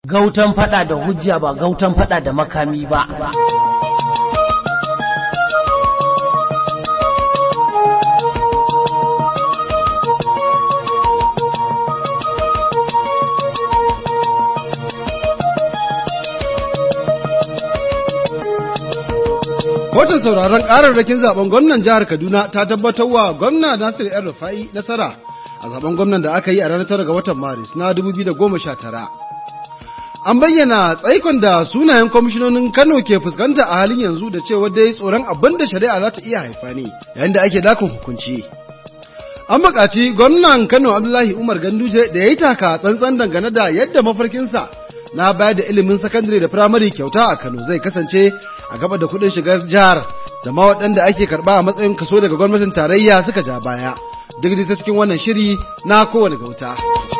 Gautan fada da hujja ba gautan fada da makami ba. Kotun sauraron ƙararrakin zaben gwamnan jihar Kaduna ta tabbatar wa gwamna Nasir ‘yan Rufa'i nasara a zaben gwamnan da aka yi a ranar tara ga watan Maris na 2019. An bayyana tsaikon da sunayen kwamishinonin Kano ke fuskanta a halin yanzu da cewa dai tsoron abin da shari'a za ta iya haifa ne yayin da ake dakon hukunci. An buƙaci gwamnan Kano Abdullahi Umar Ganduje da ya yi taka tsantsan dangane da yadda mafarkinsa na bayar da ilimin sakandare da firamare kyauta a Kano zai kasance a gaba da kuɗin shigar jihar da ma waɗanda ake karɓa a matsayin kaso daga gwamnatin tarayya suka ja baya duk da ta cikin wannan shiri na kowane gauta.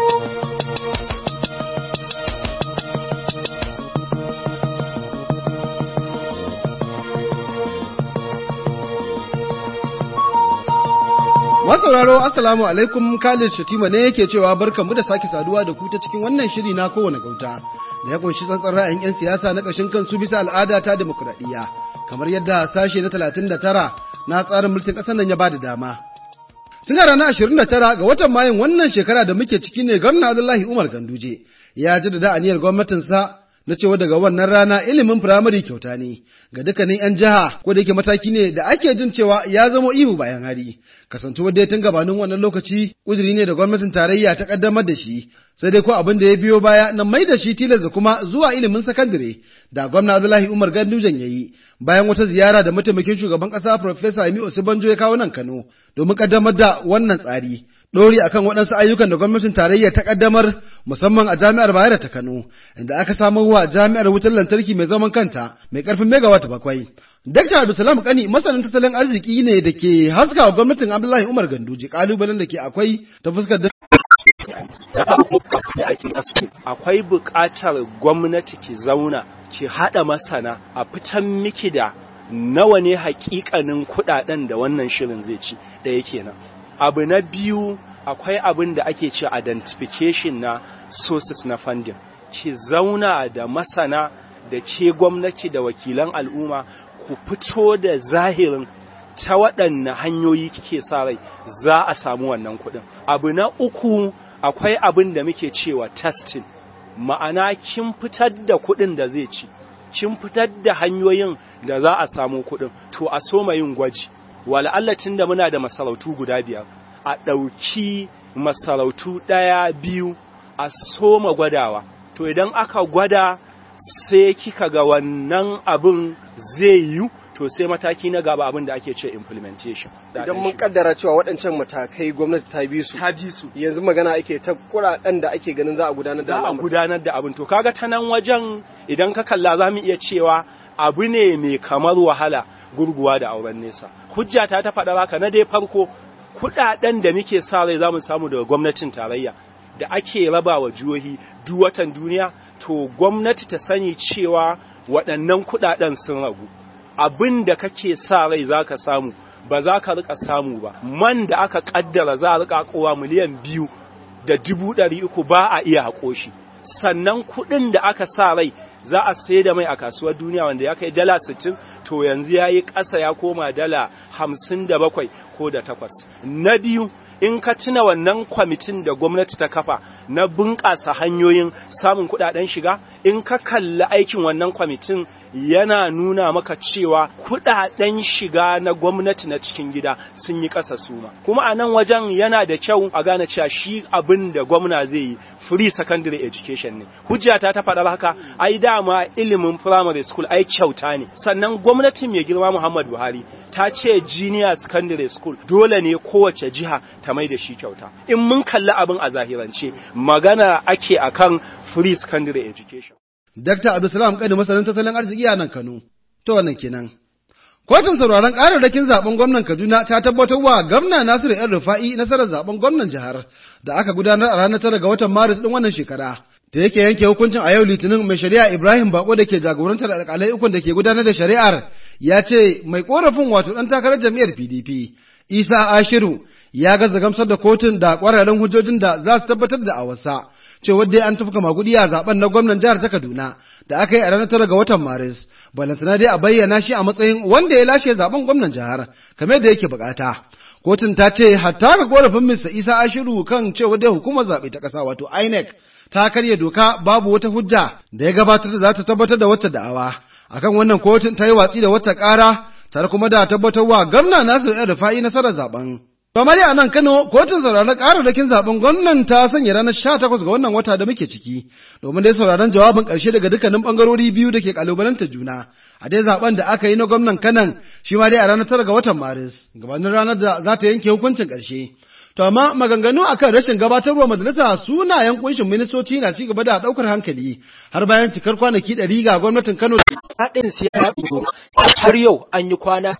Masauraro Assalamu alaikum Khalid Shatima ne yake cewa barkanmu da sake saduwa da ku ta cikin wannan shiri na kowane gauta da ya kunshi tsantsan ra'ayin 'yan siyasa na ƙashin kansu bisa al'ada ta demokuraɗiyya kamar yadda sashe na 39 na tsarin mulkin ƙasar nan ya ba da dama. Tun a ranar 29 ga watan Mayun wannan shekara da muke ciki ne gwamna Abdullahi Umar Ganduje ya jaddada aniyar gwamnatinsa na cewa daga wannan rana ilimin firamare kyauta ne ga dukkanin 'yan jiha ko da yake mataki ne da ake jin cewa ya zamo ihu bayan hari kasantuwar dai tun gabanin wannan lokaci uzuri ne da gwamnatin tarayya ta kaddamar da shi sai dai ko abin da ya biyo baya na mai da shi tilas da kuma zuwa ilimin sakandare da gwamna Abdullahi Umar Gandujan ya yi bayan wata ziyara da mataimakin shugaban kasa Professor Yemi Osibanjo ya kawo nan Kano domin kaddamar da wannan tsari ɗori akan waɗansu ayyukan da gwamnatin tarayya ta ƙaddamar musamman a jami'ar Bayero ta Kano, inda aka samar wa jami'ar wutar lantarki mai zaman kanta mai ƙarfin megawatt bakwai. Dr. Abdulsalam Kani masanin tattalin arziki ne da ke haska wa gwamnatin Abdullahi Umar Ganduje ƙalubalen da ke akwai ta fuskar da Akwai buƙatar gwamnati ki zauna ki haɗa masana a fitan miki da nawa ne hakikanin kuɗaɗen da wannan shirin zai ci da yake nan. abu na biyu akwai abin da ake ce identification na sources na funding ki zauna da masana da ke gwamnati da wakilan al'umma ku fito da zahirin ta waɗanne hanyoyi kike sa rai za a samu wannan kuɗin abu na uku akwai abin da muke cewa testing ma'ana kin fitar da kuɗin da zai ci kin fitar da hanyoyin da za a samu kuɗin to a soma yin gwaji wala'alla da muna da masarautu guda biyar a ɗauki masarautu ɗaya biyu a soma gwadawa to idan aka gwada sai kika ga wannan abin zai yi to sai mataki na gaba abin da ake ce implementation idan mun kaddara cewa waɗancan matakai gwamnati ta bi su ta bi su yanzu magana ake ta kuɗaɗen da ake ganin za a gudanar da za a gudanar da abin to kaga ta nan wajen idan ka kalla za mu iya cewa abu ne mai kamar wahala gurguwa da auren nesa hujja ta ta faɗa haka na dai farko kuɗaɗen da muke sa rai za mu samu daga gwamnatin tarayya da ake raba wa jihohi duk watan duniya to gwamnati ta sani cewa waɗannan kuɗaɗen sun ragu abin da kake sa rai za ka samu ba za ka rika samu ba man da aka ƙaddara za a rika kowa miliyan biyu da dubu ɗari uku ba a iya haƙo shi sannan kuɗin da aka sa rai za a sai da mai a kasuwar duniya wanda ya kai dala 60 to yanzu ya yi ƙasa ya koma dala 57 ko da takwas. Na biyu in ka tuna wannan kwamitin da gwamnati ta kafa na bunƙasa hanyoyin samun kuɗaɗen shiga in ka kalli aikin wannan kwamitin yana nuna maka cewa kuɗaɗen shiga na gwamnati na cikin gida sun yi ƙasa suma kuma a nan wajen yana da kyau a gane cewa shi abin da gwamna zai yi free secondary education ne hujjata ta faɗar haka ai dama ilimin primary school ai kyauta ne sannan gwamnati mai girma Muhammad Buhari ta ce junior secondary school dole ne kowace jiha ta mai da shi kyauta in mun kalli abin a zahirance magana ake akan free secondary education Dr. Abdulsalam Kani masanin tattalin arziki a nan Kano to wannan kenan Kotun sauraron ƙararrakin zaben gwamnan Kaduna ta tabbatar wa gwamna Nasiru ‘yan Rufa'i nasarar zaben gwamnan jihar da aka gudanar a ranar tara ga watan Maris ɗin wannan shekara. Da yake yanke hukuncin a yau Litinin mai shari'a Ibrahim Bako da ke jagorantar alƙalai ukun da ke gudanar da shari'ar ya ce mai ƙorafin wato ɗan takarar jam'iyyar PDP Isa Ashiru ya gaza gamsar da kotun da ƙwararren hujjojin da za su tabbatar da awarsa cewa dai an tafka magudi a zaben na gwamnan jihar ta Kaduna da aka yi a ranar tara ga watan Maris. Balantana dai a bayyana shi a matsayin wanda ya lashe zaben gwamnan jihar kamar da yake bukata. Kotun ta ce hatta ga korafin Mr. Isa Ashiru kan cewa dai hukumar zaɓe ta ƙasa wato INEC ta karya doka babu wata hujja da ya gabatar da za ta tabbatar da wata da'awa. Akan wannan kotun ta yi watsi da wata ƙara tare kuma da tabbatarwa gwamna Nasiru El Rufa'i nasarar zaben. Kamar a nan Kano, kotun sauraron ƙararrakin zaben gwamnan ta sanya ranar sha takwas ga wannan wata da muke ciki, domin dai sauraron jawabin ƙarshe daga dukkanin ɓangarori biyu da ke ƙalubalanta juna. A dai zaben da aka yi na gwamnan Kanan shi ma dai a ranar tara ga watan Maris, gabanin ranar da za ta yanke hukuncin ƙarshe. To amma maganganu akan rashin gabatarwa majalisa sunayen kunshin ministoci na ci gaba da ɗaukar hankali har bayan cikar kwanaki ɗari ga gwamnatin Kano. haɗin siyasa har yau an yi kwana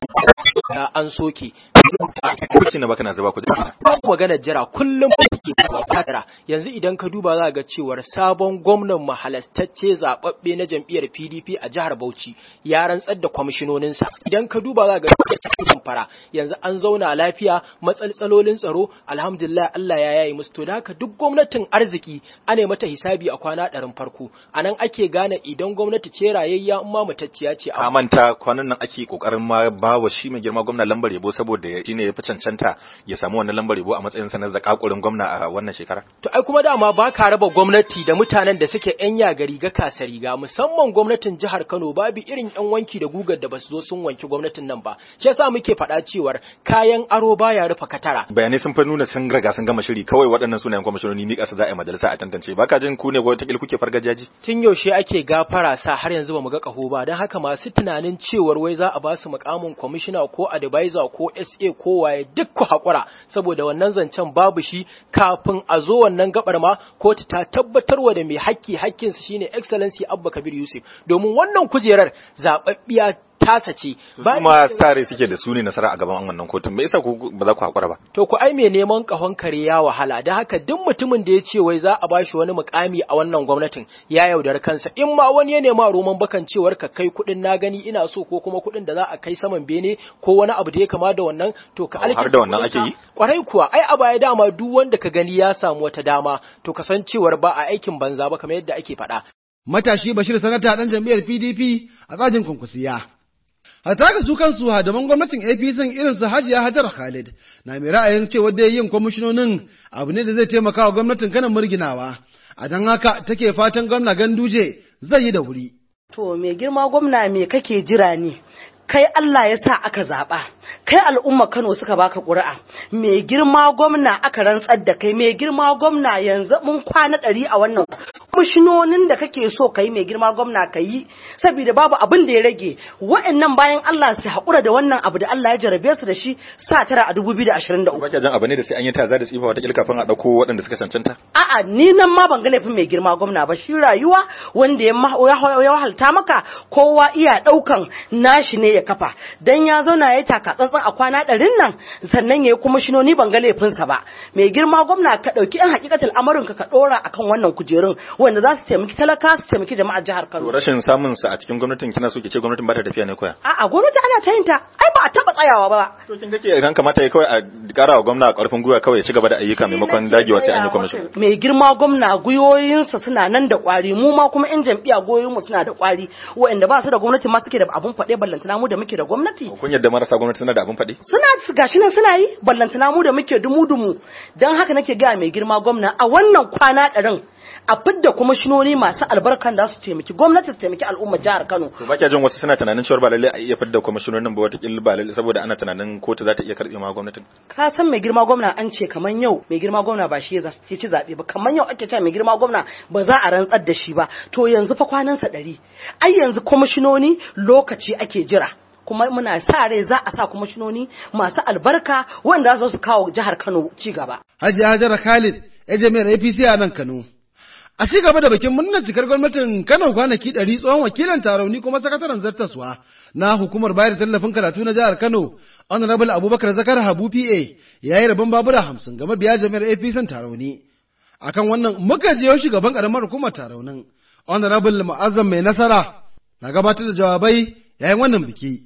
da an soke Kurci na baka na zuba kuɗi. babu magana jira kullum ke tara yanzu idan ka duba za ga cewar sabon gwamnan mahalastacce zababbe na jam'iyyar PDP a jihar Bauchi ya rantsar da kwamishinoninsa idan ka duba za ga fara yanzu an zauna lafiya matsaltsalolin tsaro alhamdulillah Allah ya yayi musu to da haka duk gwamnatin arziki ana mata hisabi a kwana ɗarin farko anan ake gane idan gwamnati ce rayayya in ma mutacciya ce A manta kwanan nan ake kokarin ma ba wa shi mai girma gwamna lambar yabo saboda shi ne ya fi cancanta ya samu wannan lambar yabo a matsayin sa na zakakurin gwamna a wannan shekara. To ai kuma dama ba ka raba gwamnati da mutanen da suke yan yaga riga kasa riga musamman gwamnatin jihar Kano babu irin yan wanki da gugar da basu zo sun wanki gwamnatin nan ba. Shi yasa muke faɗa cewar kayan aro baya rufe katara. Bayanai sun fa nuna sun riga sun gama shiri kawai waɗannan sunayen kwamishinoni mika su za a yi majalisa a tantance baka jin ku ne ko wata kuke fargajaji. Tun yaushe ake gafara sa har yanzu ba mu ga kaho ba don haka masu tunanin cewar wai za a ba su mukamin kwamishina ko advisor ko SA ko waye duk ku haƙura saboda wannan zancen babu shi kafin a zo wannan gabar ma kotu ta tabbatarwa da mai hakki hakkinsa shine excellency Abba Kabir Yusuf domin wannan kujerar zababbiya tasa ce Kuma tare suke da su ne nasara a gaban wannan kotun me yasa ku ba za ku haƙura ba. To ku ai mai neman kahon kare ya wahala da haka duk mutumin da ya ce wai za a bashi wani mukami a wannan gwamnatin ya yaudar kansa in ma wani ya nema roman bakan cewar ka kai kuɗin na gani ina so ko kuma kuɗin da za a kai saman bene ko wani abu da ya kama da wannan to ka Oh, har da wannan ake yi? Kwarai kuwa ai a baya dama duk wanda ka gani ya samu wata dama to kasancewar ba a aikin banza ba kamar yadda ake faɗa. Matashi Bashir Sanata ɗan jam'iyyar PDP a tsajin kunkusiya. Hatta ga su kansu hadaman gwamnatin APC irin su Hajiya Hajar Khalid na mai ra'ayin cewa dai yin kwamishinonin abu ne da zai taimaka wa gwamnatin kanan murginawa. A don haka take fatan gwamna Ganduje zai yi da wuri. To mai girma gwamna me kake jira ne? Kai Allah ya sa aka zaɓa, kai al'umma Kano suka baka ƙuri'a, mai girma gwamna aka rantsar da kai, mai girma gwamna yanzu mun kwana ɗari a wannan kwamishinonin da kake so ka yi mai girma gwamna ka yi, saboda babu abin da ya rage, wa'annan bayan Allah su haƙura da wannan abu da Allah ya jarabe su da shi sa tara a dubu biyu da ashirin da uku. Ba jan abu ne da sai an yi taza da tsifa wata kafin a ɗauko waɗanda suka cancanta. A'a ni nan ma ban ga laifin mai girma gwamna ba shi rayuwa wanda ya ma- ya ya wahalta maka kowa iya daukan nashi ne ya kafa dan ya zauna ya taka tsantsan a kwana ɗarin nan sannan ya yi kuma shinoni ban ga laifinsa ba mai girma gwamna ka ɗauki yan hakikatul amarin ka ka ɗora akan wannan kujerun wanda za su taimaki talaka su taimaki jama'ar jihar To Kano. rashin samun sa a cikin gwamnatin kina so ki ce gwamnatin ba ta tafiya ne koya. A'a gwamnati ana ta yin ta ai ba a taɓa tsayawa ba. To kin ga ke idan kamata ya kawai a ƙara wa gwamna ƙarfin gwiwa kawai ya ci gaba da ayyuka maimakon dagewa sai an yi kwamishin. mai girma gwamna gwiwoyinsa suna nan da kwari mu ma kuma yan jam'iyya gwiwoyinmu suna da kwari waɗanda ba su da gwamnati ma suke da abun faɗe ballantana mu da muke da gwamnati Kun yadda marasa gwamnati suna da abin faɗi? suna gashi nan suna yi ballantana mu da muke dumu dumu don haka nake gaya mai girma gwamna a wannan kwana ɗarin a fidda kwamishinoni masu albarkan da su taimaki gwamnati su taimaki al'ummar jihar Kano To ba kya jin wasu suna tunanin cewa ba lalle a iya fidda kwamishinonin ba wata ba lalle saboda ana tunanin kotu za ta iya karɓe ma gwamnatin. ka san mai girma gwamna an ce kaman yau mai girma gwamna ba shi ya za- ya ci zaɓe ba kaman yau ake cewa mai girma gwamna ba za a rantsar da shi ba to yanzu fa kwanansa ɗari ai yanzu kwamishinoni lokaci ake jira kuma muna sa rai za a sa kwamishinoni masu albarka wanda za su kawo jihar Kano ci gaba Hajiya Hajar Khalid ya jami'ar APC a nan Kano. A ci gaba da bikin murnar cikar gwamnatin Kano kwanaki ɗari tsohon wakilin tarauni kuma sakataren zartaswa na hukumar bayar da tallafin karatu na jihar Kano, Honorable Abubakar Zakar Habu PA ya yi rabon babura hamsin ga mabiya jami'ar APC tarauni. Akan wannan muka je shugaban karamar hukumar taraunin, Honorable Mu'azzam mai nasara na gabatar da jawabai yayin wannan biki.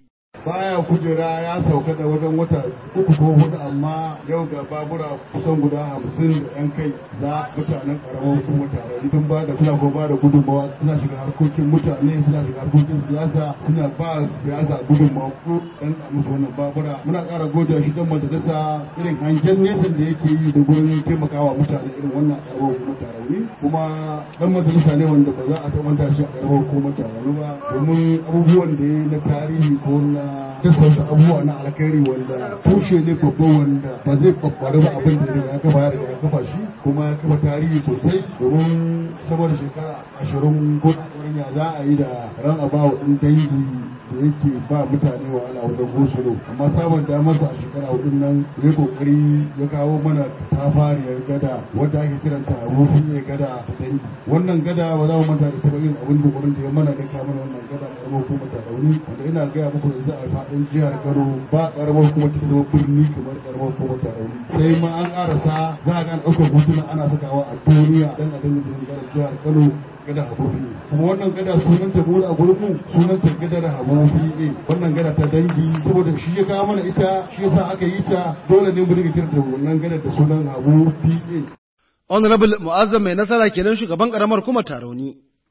baya kujera ya sauka da wajen wata uku ko hudu amma yau ga babura kusan guda hamsin da yan kai za mutanen karamar hukumar tarayya tun ba da suna ba da gudunmawa suna shiga harkokin mutane suna shiga harkokin siyasa suna ba siyasa gudunmawa ko dan musu wannan babura muna ƙara gode shi dan majalisa irin hangen nesa da yake yi da gurin taimakawa mutane irin wannan karamar hukumar tarayya kuma dan majalisa ne wanda ba za a taɓa shi a karamar hukumar tarayya ba domin abubuwan da ya na tarihi ko na dukkan abubuwa na alkhairi wanda tushe ne babba wanda ba zai kwakwari ba abin da ya kafa ya riga ya kafa shi kuma ya kafa tarihi sosai domin saboda shekara ashirin ko ya za a yi da ran abawa ɗin dangi da yake ba mutane wahala wajen gosulo amma samun damarsa a shekara hudun nan ya kokari ya kawo mana tafariyar gada wadda ake kiranta rufin ya gada da dangi wannan gada ba za mu manta da taɓa yin abin da da ya mana da kamar wannan gada karamar hukumar ta dauni wanda ina gaya muku yanzu a faɗin jihar Kano ba karamar hukumar ta zama birni kamar karamar hukumar ta dauni sai ma an ƙarasa za a ga an ɗaukar hotuna ana sakawa a duniya dan a dinga jin jihar Kano gada habobi kuma wannan gada sunan ta bude a gurin mu sunan ta gadar habobi ne wannan gada ta dangi saboda shi ya kawo mana ita shi yasa aka yi ta dole ne mu dinga kirta wannan gadar da sunan habobi ne honorable mu'azzam mai nasara kenan shugaban karamar kuma tarauni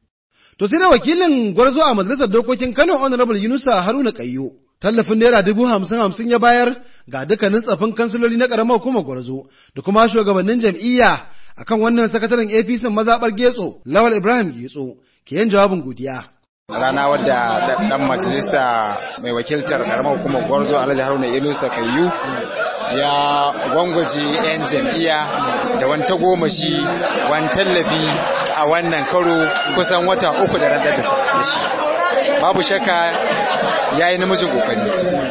to sai da wakilin gwarzo a majalisar dokokin Kano honorable Yunusa Haruna Kayyo tallafin naira dubu hamsin hamsin ya bayar ga dukkanin tsafin kansiloli na karamar hukumar gwarzo da kuma shugabannin jam'iyya akan wannan sakataren APC mazaɓar Getso Lawal Ibrahim Getso ke yin jawabin godiya. rana wadda dan majalisa mai wakiltar karamar hukumar gwarzo alhaji haruna ilusa kayyu ya gwangwaje 'yan jam'iyya da wani tagomashi wani tallafi a wannan karo kusan wata uku da rantar da shi babu shakka ya yi namijin kokari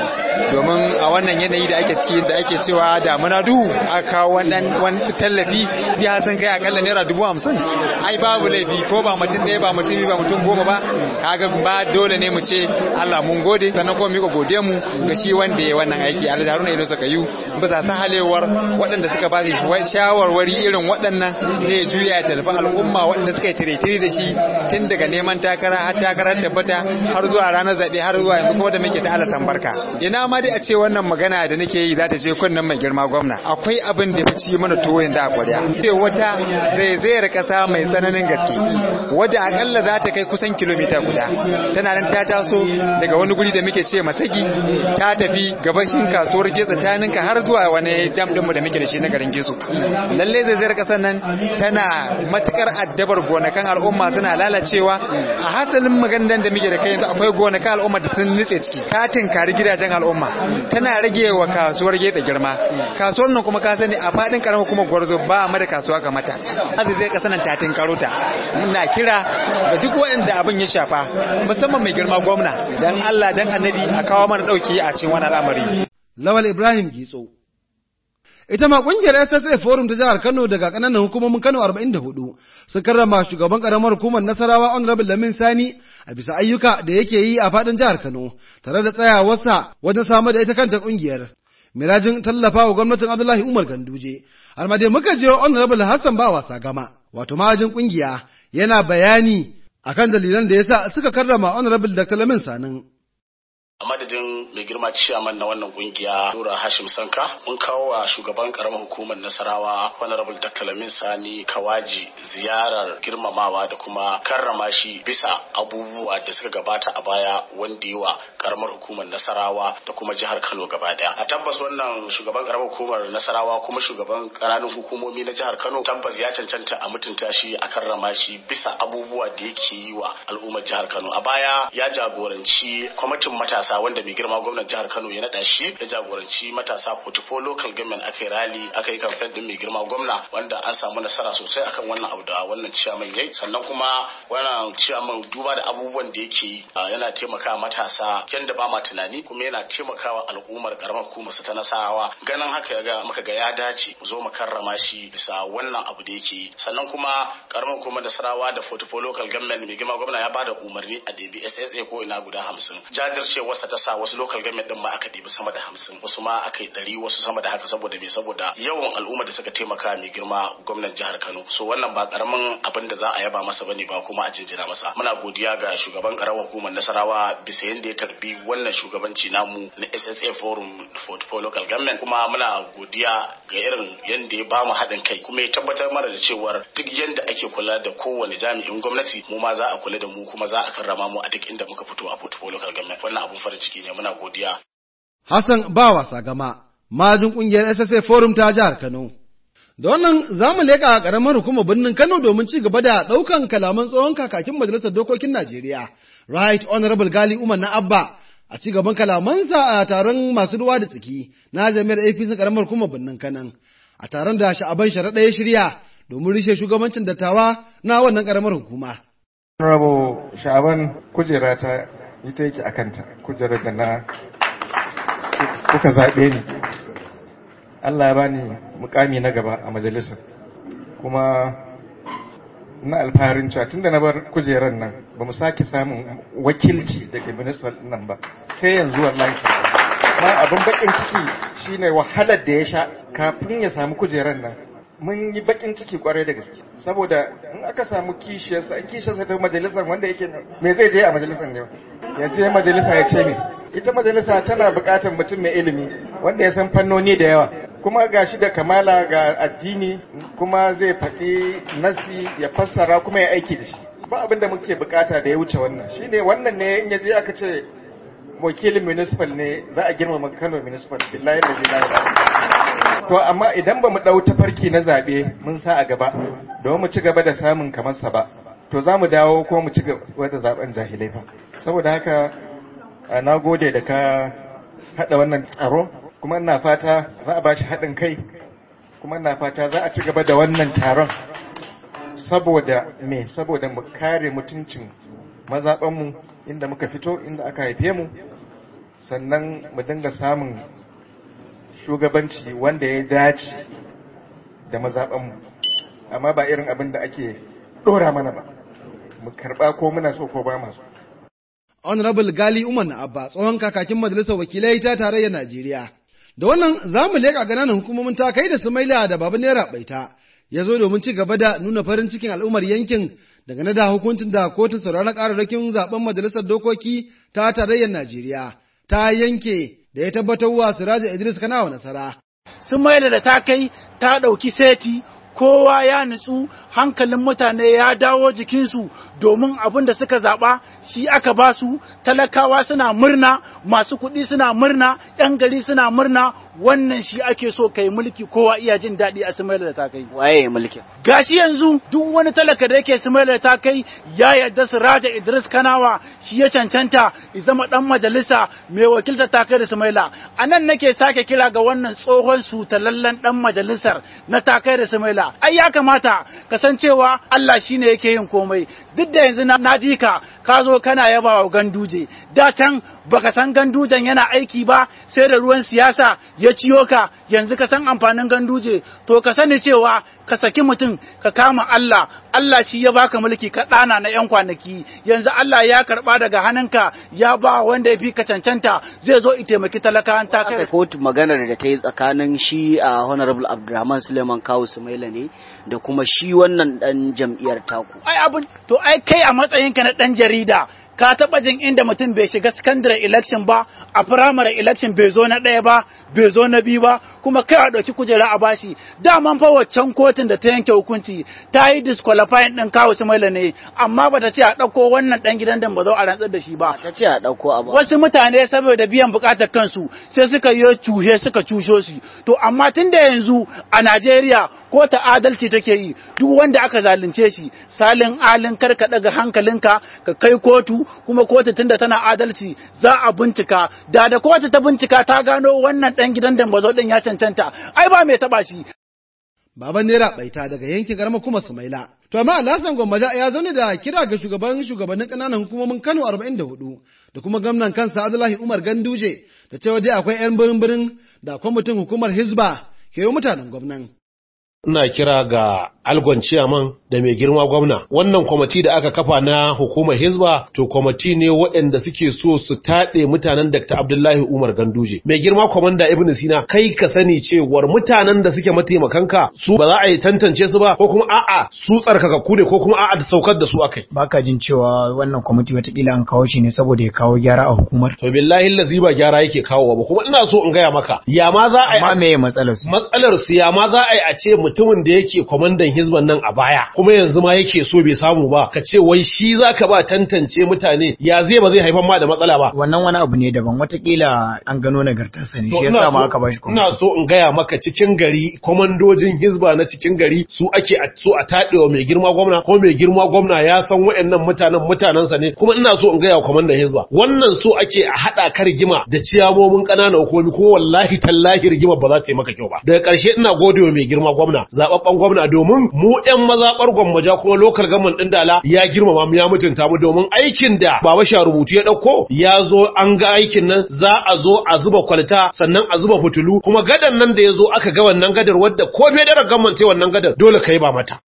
domin a wannan yanayi da ake ciki da ake cewa damuna duhu a kawo wani tallafi ya san kai akalla naira dubu hamsin ai babu laifi ko ba mutum ɗaya ba mutum ba mutum goma ba kaga ba dole ne mu ce Allah mun gode sannan kuma mika gode mu ga shi wanda ya wannan aiki Alhaji Haruna Inusa Kayu bisa ta halewar waɗanda suka ba shi shawarwari irin waɗannan ne ya juya ya tallafi al'umma waɗanda suka yi tire-tire da shi tun daga neman takara har takarar tabbata har zuwa ranar zaɓe har zuwa yanzu kuma da muke ta alasan barka ina ma dai a ce wannan magana da nake yi za ta je kunnen mai girma gwamna akwai abin da ya ci mana tuwo da a kwarya ce wata zaizayar kasa mai tsananin gaske wadda akalla za ta kai kusan kilomita guda tana nan ta taso daga wani guri da muke ce masagi ta tafi gabashin kasuwar getsa ta ninka har zuwa wani dam dinmu da muke da shi na garin gesu lalle zaizayar kasar nan tana matukar addabar gonakan al'umma suna lalacewa a hasalin maganar da muke da kai yanzu akwai gonakan al'umma da sun nutse ciki ta tinkari gidajen al'umma tana rage wa kasuwar getsa girma kasuwar nan kuma ka sani a fadin karamar kuma gwarzo ba mu da kasuwa ga mata azu zai kasa nan ta tinkaro ta muna kira ga duk waɗanda abin ya shafa musamman mai girma gwamna dan Allah dan annabi a kawo mana dauki a cikin wannan al'amari Lawal Ibrahim Gitso ita ma kungiyar SSA Forum ta jihar Kano daga kananan hukumomin Kano 44 sun karrama shugaban karamar hukumar Nasarawa Honorable Lamin Sani a bisa ayyuka da yake yi a fadin jihar Kano tare da tsayawarsa wajen samar da ita kanta kungiyar mirajin tallafa wa gwamnatin Abdullahi Umar Ganduje har ma dai muka je Honorable Hassan ba wasa gama wato mahajin kungiya yana bayani akan dalilan da yasa suka karrama Honorable Dr. Lamin Sanin a madadin mai girma ciyaman na wannan kungiya Nura Hashim Sanka mun kawo wa shugaban karamar hukumar Nasarawa Honorable Dr. Lamin Sani Kawaji ziyarar girmamawa da kuma karrama shi bisa abubuwa da suka gabata a baya wanda yi wa karamar hukumar Nasarawa da kuma jihar Kano gaba daya a tabbas wannan shugaban karamar hukumar Nasarawa kuma shugaban ƙananan hukumomi na jihar Kano tabbas ya cancanta a mutunta shi a karrama shi bisa abubuwa da yake yi wa al'ummar jihar Kano a baya ya jagoranci kwamitin matasa matasa wanda mai girma gwamnan jihar Kano ya nada shi ya jagoranci matasa portfolio local government aka yi rally aka yi campaign din mai girma gwamna wanda an samu nasara sosai akan wannan abu da wannan ciyaman yayi sannan kuma wannan ciyaman duba da abubuwan da yake yana taimakawa matasa yanda ba ma tunani kuma yana taimakawa al'ummar karamar hukumar ta nasarawa ganin haka ya ga muka ga ya dace mu zo mu karrama shi bisa wannan abu da yake yi sannan kuma karamar hukumar nasarawa da portfolio local government mai girma gwamna ya bada umarni a DBSSA ko ina guda hamsin jajircewa damuwarsa ta sa wasu local government din ma aka ɗibi sama da hamsin wasu ma aka yi ɗari wasu sama da haka saboda me saboda yawan al'umma da suka taimaka mai girma gwamnan jihar Kano so wannan ba karamin abin da za a yaba masa bane ba kuma a jinjina masa muna godiya ga shugaban karamar hukumar Nasarawa bisa yadda ya tarbi wannan shugabanci namu na SSA Forum for Local Government kuma muna godiya ga irin yadda ya bamu haɗin kai kuma ya tabbatar mana da cewar duk yadda ake kula da kowane jami'in gwamnati mu ma za a kula da mu kuma za a karrama mu a duk inda muka fito a Portfolio Local Government wannan abun farin ciki ne muna godiya Hassan ba wasa gama majin kungiyar SSA Forum ta jihar Kano da wannan za mu leƙa ƙaramar hukumar birnin Kano domin ci gaba da ɗaukan kalaman tsohon kakakin majalisar dokokin Najeriya Right Honorable Gali Umar na Abba a ci gaban kalamansa a taron masu ruwa da tsaki na jami'ar APC ƙaramar hukumar birnin Kano a taron da sha'aban sharaɗa ya shirya domin rishe shugabancin dattawa na wannan ƙaramar hukuma. Rabo sha'aban kujera ta ita yake a kanta kujerar da na kuka zaɓe ni Allah ya bani mukami na gaba a majalisar kuma na alfaharin cewa tunda na bar kujerar nan ba mu sake samun wakilci daga ministan nan ba sai yanzu wallahi ma abin bakin ciki shine wahalar da ya sha kafin ya samu kujerar nan mun yi bakin ciki kwarai da gaske saboda in aka samu kishiyarsa in kishiyarsa ta majalisar wanda yake me zai je a majalisar ne ya je majalisa ya ce me ita majalisa tana buƙatar mutum mai ilimi wanda ya san fannoni da yawa kuma ga shi da kamala ga addini kuma zai faɗi nasi ya fassara kuma ya aiki da shi ba abin da muke bukata da ya wuce wannan shine wannan ne in yaje aka ce wakilin municipal ne za a girmama Kano municipal billahi da billahi to amma idan ba mu dau tafarki na zabe mun sa a gaba don mu ci gaba da samun kamar sa ba to za mu dawo ko mu ci gaba da zaben jahilai fa saboda haka na gode da ka hada wannan tsaro kuma ina fata za a bashi haɗin kai kuma ina fata za a ci gaba da wannan taron saboda me saboda mu kare mutuncin mazaɓanmu inda muka fito inda aka haife mu sannan mu dinga samun shugabanci wanda ya dace da mazaɓanmu amma ba irin abin da ake ɗora mana ba mu karɓa ko muna so ko ba masu Honorable Gali Umar na Abba tsohon kakakin majalisar wakilai ta tarayyar Najeriya. Da wannan za mu leƙa ƙananan hukumomin ta kai da Sumaila da Babu Naira Baita ya zo domin ci gaba da nuna farin cikin al'ummar yankin dangane da hukuncin da kotun sauraron ƙararrakin zaben majalisar dokoki ta tarayyar Najeriya ta yanke da ya tabbatar wa Siraja Idris Kanawa nasara. Sumaila da ta kai ta ɗauki seti kowa ya nutsu hankalin mutane ya dawo jikinsu domin abin da suka zaɓa shi aka ba su talakawa suna murna masu kuɗi suna murna ‘yan gari suna murna wannan shi ake so kai mulki kowa iya jin daɗi a Sumaila da ta kai. Waye mulkin? Gashi yanzu duk wani talaka da yake Sumaila da ta kai ya yarda su Raja Idris Kanawa shi ya cancanta ya zama ɗan majalisa mai wakiltar ta kai da Sumaila. A nan nake sake kira ga wannan tsohon sutalallen ɗan majalisar na ta kai da Sumaila. Ai ya kamata kasancewa Allah shine yake yin komai duk da yanzu na ji ka ka zo kana yaba wa ganduje da can baka san gandujen yana aiki ba sai da ruwan siyasa ya ciyo ka yanzu ka san amfanin ganduje to ka sani cewa ka saki mutum ka kama Allah Allah shi ya baka mulki ka ɗana na yan kwanaki yanzu Allah ya karɓa daga hannunka ya ba wanda ya fi ka cancanta zai zo i taimaki talakawan ta kai kotu maganar da ta yi tsakanin shi a honorable Abdulrahman Suleiman Kawu Sumaila ne da kuma shi wannan dan jam'iyyar taku ai abin to ai kai a matsayinka na dan jarida ka taɓa jin inda mutum bai shiga secondary election ba a primary election bai zo na ɗaya ba bai zo na biyu ba kuma kai a ɗauki kujera a bashi daman fa waccan kotun da ta yanke hukunci ta yi disqualifying ɗin kawo Sumaila ne amma ba ta ce a ɗauko wannan ɗan gidan da ba zo a rantsar da shi ba ta ce a ɗauko a ba wasu mutane saboda biyan buƙatar kansu sai suka yi cuhe suka cusho shi to amma tun da yanzu a Najeriya ko ta adalci take yi duk wanda aka zalunce shi salin alin kar ka daga hankalinka ka kai kotu kuma kotu tunda tana adalci za a bincika da da kotu ta bincika ta gano wannan dan gidan dambazo din ya cancanta ai ba mai taba shi Baban Naira Baita daga yankin karamar kuma Sumaila. To amma Alhassan Gwammaja ya zaune da kira ga shugaban shugabannin ƙananan hukumomin Kano 44 da kuma gwamnan kansa Abdullahi Umar Ganduje da cewa dai akwai 'yan birin-birin da kwamitin hukumar Hizba ke yi mutanen gwamnan. ina kira ga algon ciyaman da mai girma gwamna wannan kwamiti da aka kafa na hukumar hizba to kwamiti ne waɗanda suke so su taɗe mutanen dr abdullahi umar ganduje mai girma kwamanda ibn sina kai ka sani cewar mutanen da suke mataimakanka su ba za a yi tantance su ba ko kuma a'a su tsarkakakku ne ko kuma a'a da saukar da su akai baka jin cewa wannan kwamiti watakila an kawo shi ne saboda ya kawo gyara a hukumar to billahi lazi ba gyara yake kawo ba kuma ina so in gaya maka ya ma za a yi amma me matsalar su matsalar su ya ma za a yi a ce mutumin da yake kwamandan hizban nan a baya kuma yanzu ma yake so bai samu ba ka ce wai shi zaka ba tantance mutane ya zai ba zai haifar ma da matsala ba wannan wani abu ne daban watakila an gano nagartarsa ne shi yasa ma aka bashi kuma ina so in gaya maka cikin gari komandojin hizba na cikin gari su ake so a tadewa mai girma gwamna ko mai girma gwamna ya san wayannan mutanen mutanensa ne kuma ina so in gaya wa kwamandan hizba wannan so ake a hada ka rigima da ciyamomin ƙananan hukumomi kuma wallahi tallahi rigima ba za ta yi maka kyau ba daga ƙarshe ina gode wa mai girma gwamna zababben gwamna domin mu ƴan mazaɓar gwammaja kuma lokal gaman ɗin dala ya girmama mu ya mutunta mu domin aikin da baba sha rubutu ya ɗauko ya zo an ga aikin nan za a zo a zuba kwalta sannan a zuba fitulu kuma gadan nan da ya zo aka ga wannan gadar wadda ko bai da gaman ta wannan gadar dole ka yi ba mata.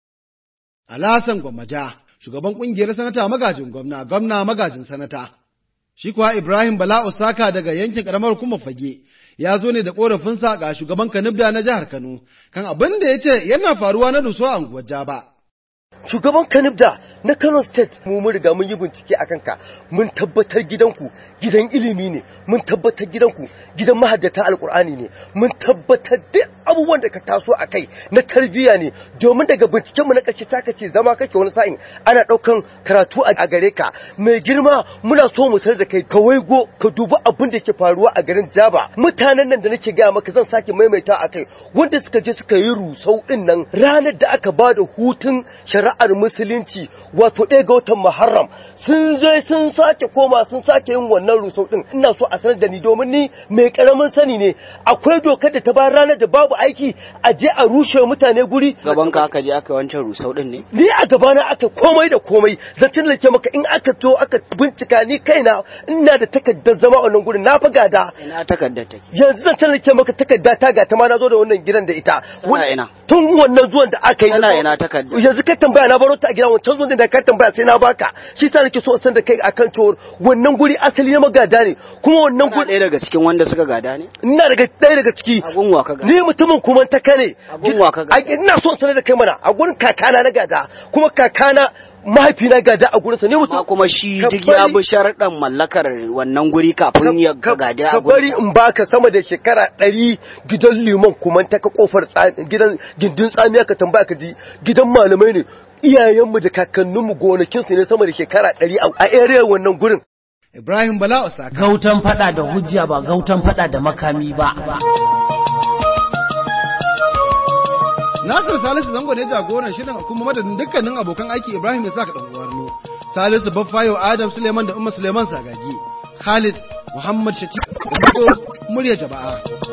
Alasan gwammaja shugaban kungiyar sanata magajin gwamna gwamna magajin sanata shi kuwa Ibrahim Bala Osaka daga yankin karamar hukumar fage ya zo ne da korafinsa ga shugaban Kanibda na jihar Kano kan abin da ya ce yana faruwa na duso a unguwar Jaba. Shugaban Kanibda na Kano State mu mun riga mun yi bincike a kanka mun tabbatar gidanku gidan ilimi ne mun tabbatar gidanku gidan mahaddata alkur'ani ne mun tabbatar duk abubuwan da ka taso a kai na tarbiyya ne domin daga binciken mu na ƙarshe saka ce zama kake wani sa'in ana ɗaukan karatu a gare ka mai girma muna so mu sanar da kai ka waigo ka dubi abin da ke faruwa a garin Jaba mutanen nan da nake gaya maka zan sake maimaita a kai wanda suka je suka yi rusau din nan ranar da aka ba da hutun shari'ar musulunci wato ɗaya ga watan Muharram sun zo sun sake koma sun sake yin wannan rusau din ina so a sanar da ni domin ni mai karamin sani ne akwai dokar da ta ba ranar da babu aiki a je a rushe mutane guri gaban ka aka je aka wancan rusau din ne ni a gabana aka komai da komai zancen da ke maka in aka to aka bincika ni kaina ina da takardar zama a wannan gurin na fa gada ina takardar take yanzu zancen da ke maka takarda ta ga ta ma na zo da wannan gidan da ita ina tun wannan zuwan da aka yi ina ina takarda yanzu ka tambaya na baro ta a gidan wancan zuwan da ka tambaya sai na baka shi sa nake so in san da kai akan cewar wannan guri asali na magada ne kuma wannan guri ɗaya daga cikin wanda suka gada ne ina daga ɗaya daga ciki abun wa ka gada ni mutumin kuma ta kane abun wa ka gada ina so in sanar da kai mana a gurin kakana na gada kuma kakana mahaifina gada a gurinsa ne mutum kuma shi duk ya bi sharaɗin mallakar wannan guri kafin ya gada a gurinsa ka bari in baka sama da shekara ɗari gidan liman kuma ta ka kofar gidan gindin tsamiya ka tambaya ka ji gidan malamai ne iyayenmu da kakanninmu gonakinsu ne sama da shekara ɗari a area wannan gurin Ibrahim Bala Osaka. Gautan fada da hujja ba gautan fada da makami ba. Nasir Salisu zango ne jagoran shirin kuma madadin dukkanin abokan aiki Ibrahim ya saka dan uwarno. Salisu Baffayo Adam Suleiman da Umma Suleiman Sagagi. Khalid Muhammad Shati murya jama'a.